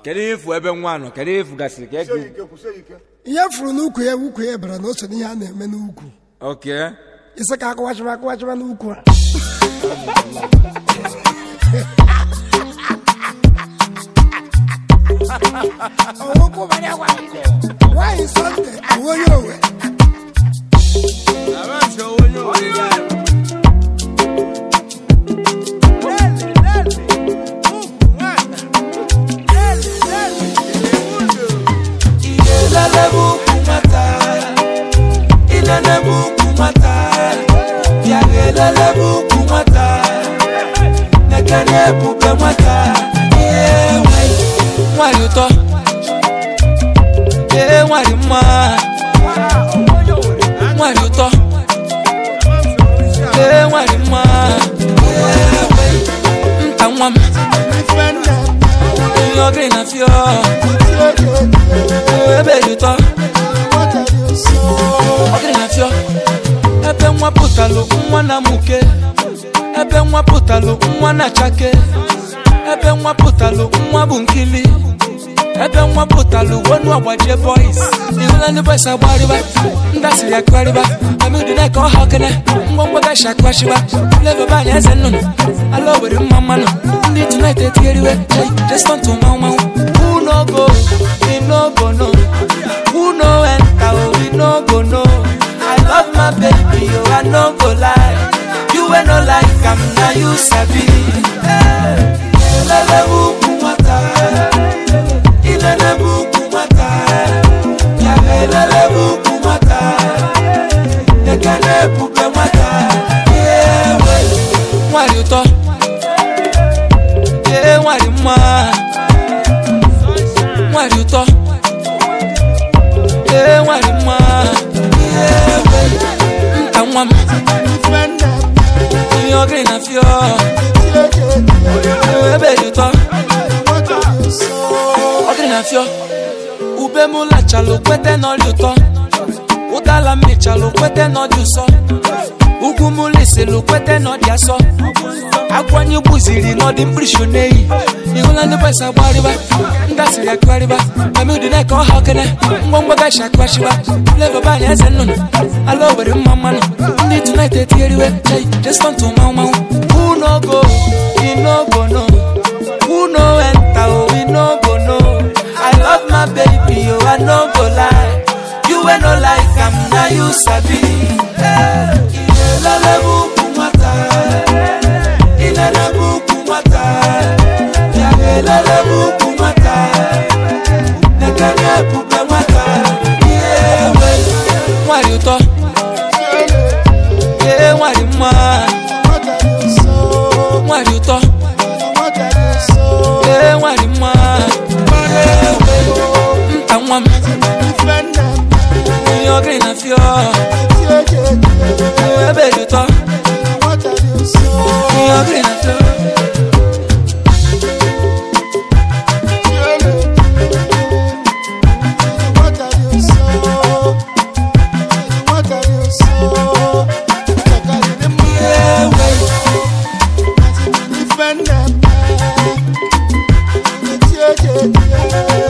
kedu ihe ịfụ ebe nwa nọ kedu ihe ịfụ gasịrị ka kwụsie eke ike kwụsie ike ihe furu n'ukwu ya ukwu ya bara na o so n'ihe a na-eme n'ukwu oke isi ka akụwachịba akụwachịba n'ukwu a nwaanyị sọnde bụ onye owe ilelebe ukwu nwata ilelebe ukwu nwata bịa ga elelebe ukwu nwata nekene ebube nwata ihe nwanyị nwanyị ụtọ ee nwanyị mma nwanyị ụtọ ee nwanyị mma ee nwanyị nta nwa m ihe ọgịrị na fio ebe dị ụtọ ọgịrị na fio ebe nwa pụtalụ nwa na muke ebe nwa pụtalụ nwa na chake ebe nwa pụtalụ nwa bụ nkili ebe nwa pụtalụ wonu agbaje boys ihụla ndị boys agbarịba ndasịrị akụgharịba amịdị na ka ọha okene ngwongwo gashi akụghachiba flavour banya eze nnụnụ ala owere mma mmanụ ndị tonight etigheriwe hey, just want to manwụ manwụ who no go we no go no who no enter oh we no go no i love my baby oh i no go lie you wey no like am na you sabi ilelebe ukwu nwata ilelebe ukwu nwata ya ga elelebe ukwu nwata ekene ebube nwata ihe nwe nwanyị ụtọ ee nwanyị mma nwanyị ụtọ ee nwanyị mma ihe nwe nta nwa m ihe ọgịrị na fio ebe dị ụtọ ọgịrị na fio ube m lachalụ kwete n'ọrịa ụtọ ụdala m mechalụ kwete n'ọdị ụsọ ugwu m lisilụ kwete n'ọdị asọ akwanye gbuziri n'ọdị mkpirisi n'eyi ịhụla ndị bọs agbarịba ndasịrị akụgharịba mamidi na ka ọha okene ngwongwo gashi akụghachiba flavo banya eze nnụnụ ala owere mma mmanụ ndị tonight etigheriwe hey, just want to manwụ manwụ who no go we no go no who no enter oh we no go no i love my baby oh i no go lie you wey no like am na you sabi ilelebe ukwu nwata ilelebe ukwu nwata ya ga elelebe ukwu nwata nekene ebube nwata ihe nwe nwanyị ụtọ ee nwanyị mma nwanyị ụtọ ee nwanyị mma ihe nwe nta nwa m ihe ọgịrị na fio ebe dị ụtọ ihe ọgịrị na fio ihe nwe Defend them.